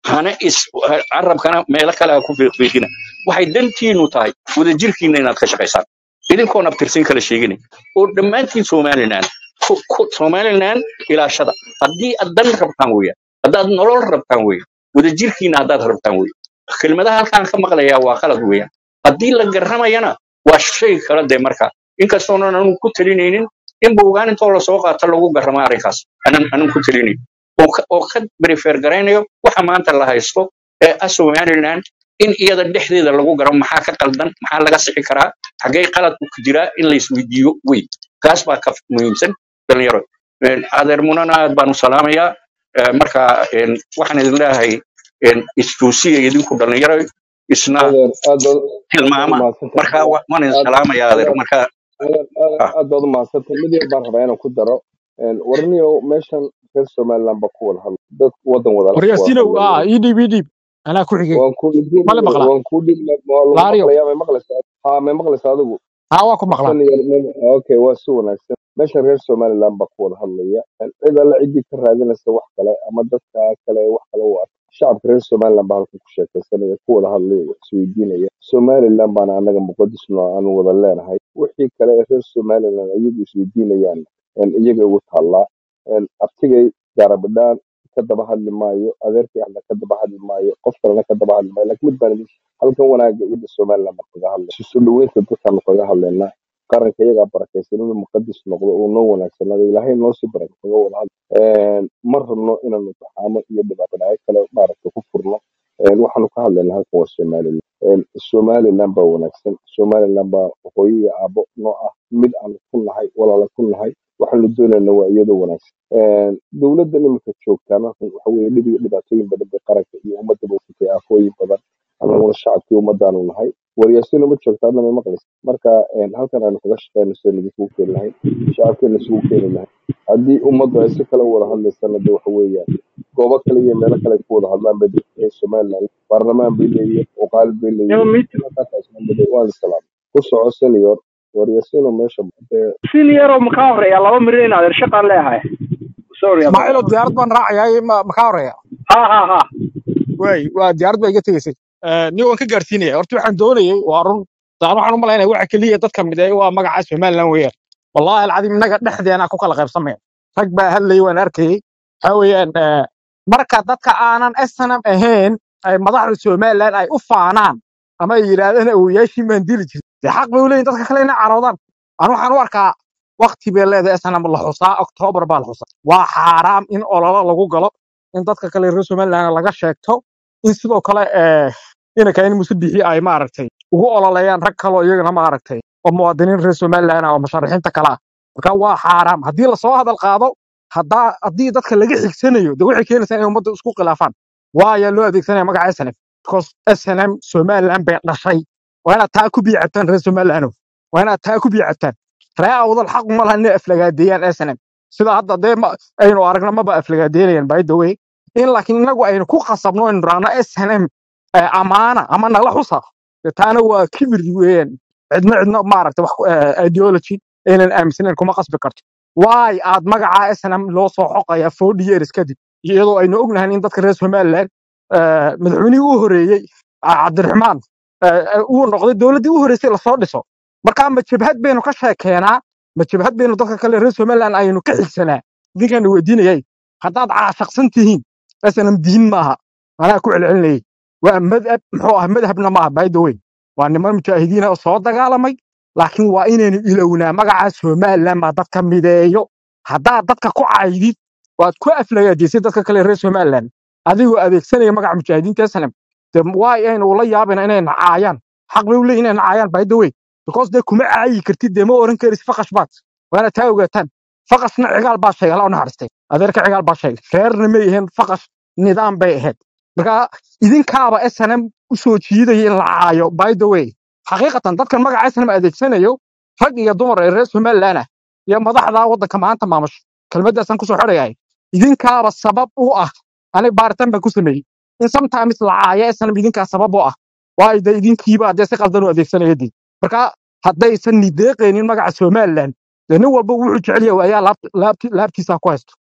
hana is carabkana meelo kale ha ku fiiqfiiqina waxay dantiinu tahay wadajirkiina inaad ka shaqaysaan idinkoon abtirsin kala sheegina oo dhammaantiin somaliland ku- ku- somaliland ilaashada haddii aad dan rabtaan weeyaan haddaad nolol rabtaan weeyaan wadajirkiina haddaad rabtaan weeyaan kelmadaha halkaan ka maqlayaa waa qalad weeyaan haddii la garamayana waa shay kala dee marka inkastoonan anu ku talinaynin in buugaan intoo lasoo qaata lagu garamo arrinkaas anan anan ku talinayn oo ka oo ka prefer garaynayo waxa maanta la haysto ee ah somaliland in iyada dhexdeeda lagu garo maxaa ka qaldan maxaa laga sixi karaa xaggee qaladku ku jiraa in la isweydiiyo wey kaas baa ka muhiimsan dhalinyaro Een, adeer munana aad baan u salaamayaa Ee, marka een, waxaan idin leeyahay een, istuusiya idinku dhalinyaro isna adeer aad baad aad baad tilmaama umahadsantahay marka wa- waan idin aad salaamayaa adeer adeer marka adeer adeer ah aad baad umahadsantahay mid yar baan rabaa inaan ku daro Een, warniyow meeshan reer somaliland baa ku wada hadla dad wadan wada ku wada waryaasinow hadlaya ah ii dhiib ii dhiib anaa ku xigay waan ku dhibin male maqlaa waan ku dhib waa lagu laariyo maqlayaa may maqlaysaa haa may maqlaysaa adigu haa waa ku maqlaa san yar mem- okay waa si wanaagsan meesha reer somaliland baa ku wada hadlaya cid alle ciddii ka raadinaysa wax kale ama dadka kale wax kale u arka shacabka reer somaliland baa halkan ku sheekaysanaya ku wada hadlaya wax isweydiinaya somaliland baana anaga muqadisno aan wada leenahay wixii kale ee reer somaliland iyagu isweydiinayaan een, iyaga ugu taallaa Een, abtigay gaarabidhaan ka daba hadli maayo adeerkay ahna ka daba hadli maayo qof kalena ka daba hadli maayo laakiin mid baan idin halkan wanaaga ciidda somaliland baan kaga hadlay isu soo dhaweynta dadkaanu kaga hadlaynaa qaranka iyagaa barakaysan inuu muqadis noqdo uu noo wanaagsanaado ilaahay noo sii baraka kaga wada hadlo Een, ma rabno inaanu taxaamo iyo dhibaatadhacyo kale maaragta ku furno Een, waxaanu ka hadlaynaa halkan waa somaliland Een, somaliland baa wanaagsan somaliland baa hooyo iyo aabo noo ah mid aanu ku nahay walaala ku nahay waxaanu doonaynaa waa iyadoo wanaagsan Een, dowladdan iminka joogtaana waxa weeye dhib iyo dhibaatooyin badan bay qaranka iyo ummadda baysatay aafooyin badan anaguna shacabkii ummadaanu nahay waryaasiina ma joogta hadna may maqlaysa marka een, halkan aanu kaga shaqeyno sidaan idinkugu keeni lahayn shacabkeena isugu keeni lahayn haddii ummaddu ay si kale u wada hadlaysana de waxa weeyaan goobo kale iyo meelo kale ay ku wada hadlaan bay dadka reer somaliland baarlamaan bay leeyihiin uqaal bay leeyihiin waa la salaam ku soco senior waryaasiino meesha dee senior oo makaa horeeya laba mirin in adeer shaqaan leeyahay sorry about ismaaciilo diyaarad baan raacayaa ma ma kaa horeeya ha ha ha waay waa diyaarad baa iga tegeysay nin waan ka gaarsiinaya horta waxaan doonayay waa run daan waxaan u malaynaya waxa keliya dadka mideeya waa magaca somaliland weeyaan wallaahi alcadiim innaga dhexdeena ku kala qaybsamaya rag baa hadlayay waan arkayay waxa weeyaan eh, marka dadka aanan snm ahayn ay madaxda somaliland ay u faanaan ama ay yidhaahdaan awoyaashii maan dili jirin dee xaq bay u leeyihin dadka kale inay caroodaan anu waxaan u arkaa wakti bay leedahay snm la xusaa oktoobar baa la xusaa waa xaaraam in ololo lagu galo in dadka kale reer somaliland laga sheegto in sidoo kale eh, inanka in musabixi ay maaragtay ugu ololeeyaan rag kaloo iyagana maaragtay oo muwaadiniin reer somaliland ah oo musharaxiinta kale ah marka waa xaaraam haddii lasoo hadal qaado haddaa haddii dadka laga xigsanayo de waxay keenaysaa inay ummadda isku khilaafaan waayaa loo adeegsanaya magaca snm because snm somaliland bay dhashay waa inaad taa ku biicabtaan reer somaliland waa inaad taa ku biicabtaan ree awdal xaq uma laha inay aflagaadeeyaan snm sida hadda dee ma- aynu aragna maba aflagaadeynayaan by the way in laakiin inagu aynu ku khasabno aynu raacno snm eh, amaana ama nala xusa dee taana waa kibir weeyaan cidna cidna maaragta wax ku- eh, ideology aynan aaminsanayn kuma qasbi karto waay aad magaca snm loo soo xoqaya forty years kadib iyadoo aynu ognahay in dadka reer somaliland eh, madaxweynihii u horeeyey ah, cabdiraxmaan eh, eh, uu noqday dowladdii u horeysay lasoo dhiso marka ma jabhad baynu ka sheekeenaa ma jabhad baynu dadka kale reer somaliland aynu ka xigsanaa idinkaan weydiinayay haddaad caashaqsan tihiin snm diin maaha anaa ku celcelinayay waa madhab muxuu ah madhabna maaha by the way waa niman mujaahidiina oo soo dagaalamay laakiin waa inaynu ilownaa magaca somaliland baa dadka mideeyo haddaad dadka ku caydid waad ku aflagaadisay dadka kale reer somaliland adigoo adeegsanaya magaca mujaahidiinta snm de waay aynu ula yaabina inay nacaayaan xaq bay u leeyihin inay nacaayaan by the way because dee kuma caayi kartid dee ma oran karis faqash baad waana taa ogaataan faqashna cigaal baa sheegay alla u naxariistay adeerka cigaal baa sheegay reerna may ahayn faqash nidaam bay ahayd marka idinkaaba snm u soo jiidaya in la caayo by the way xaqiiqatan dadkan magaca snm adeegsanayo rag iyo dumar ee reer somaliland ah iyo madaxda waddanka maanta maamusho kelmaddaasaan kusoo xidhayahay idinkaaba sabab u ah aniga baaritaan baan ku sameeyey in sometimes la caayo snm idinkaa sabab u ah waayo dee idinkiiba haddee si qaldan u adeegsanaya dii marka haddaysan nideeqaynin magaca somaliland dee nin walba wuxuu jecel yahay ayaa laabtiisa ku haysto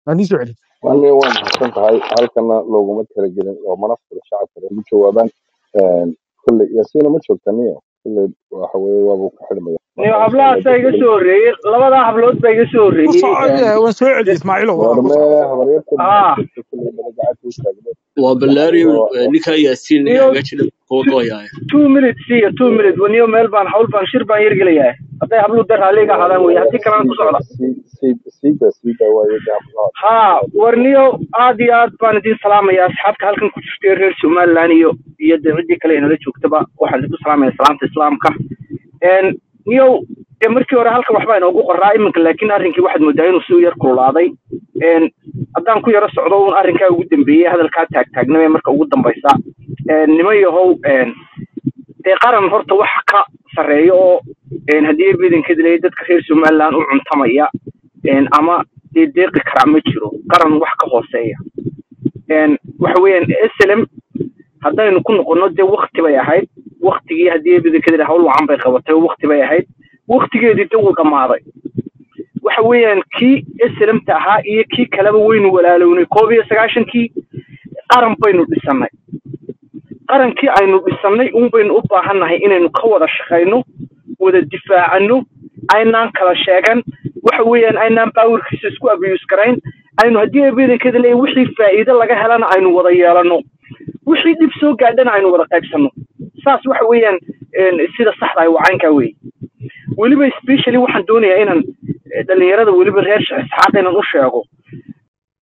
aan ii soo celi ani waa mahadsan tahay halkana looguma talagelin oo mana fila shacabka ugu jawaabaan kolley yaasiina ma joogta niyo kolley waxa weeye waabuu ka xidhmaya niyo marka insha allah hablahaasaa de iga kolley soo horreeyey labadaa hablood baa iga soo ku horreeyey soco een, waan soo celi de- ismaaciilo waa ku warme soco habaryarta haa joogta kolley bada gacanta u taagno waa waxa ballaariyo weeye ninkaa yaasiin niyo hagaajina kuwa two gooyaaya two minutes iyo two minutes niyo meel baan hawl baan shir baan yargelayaa hadday habluhu dar raalliga ahaadaan weye haddii kalena ku siida socda siida siida waaye de hablaha haa warniyo aad iyo aad baan idin salaamaya asxaabta halkan ku jirtay reer somaliland iyo iyo de ciddii kale inala joogtaba waxaan idinku salaamaya salaamta islaamka een niyow dee markii hore halkan waxbaa inoogu qoraa iminka laakiin arrinkii waxaad moodaa inuu si u yar kululaaday een haddaan ku yaro socdo un arrinkaa ugu dambeeyey hadalkaa taagtaagnamee marka ugu dambaysa een niman yahow een dee qaran horta wax ka sarreeya oo een haddii badanka dilay dadka reer somaliland u cuntamaya een ama dee deeqi karaa ma jiro qaran wax ka hooseeya een waxa weeyaan slm haddaynu ku noqono dee wakti bay ahayd waktigii haddii badanka dilay hawl wacan bay qabatay oo wakti bay ahayd waktigeedii de wuu dhammaaday waxa weeyaan kii slmta ahaa iyo kii kaleba waynu walaalownay koob iyo sagaashankii qaran baynu dhisannay qarankii aynu dhisannay un baynu u baahannahay inaynu ka wada shaqayno wada difaacano aynaan kala sheegan waxa weeyaan aynaan baawarkiisa isku abuse garayn aynu haddii badankeeda leeyahay wixii faa'iido laga helana aynu wada yeelano wixii dhib soo gaadhana aynu wada qaybsanno saas waxa weeyaan een, sida saxda ah wacaynkaa weeye weliba specially waxaan doonayaa inaan eh, dhalinyarada weliba reer Sheekh isxaaq inaan u sheego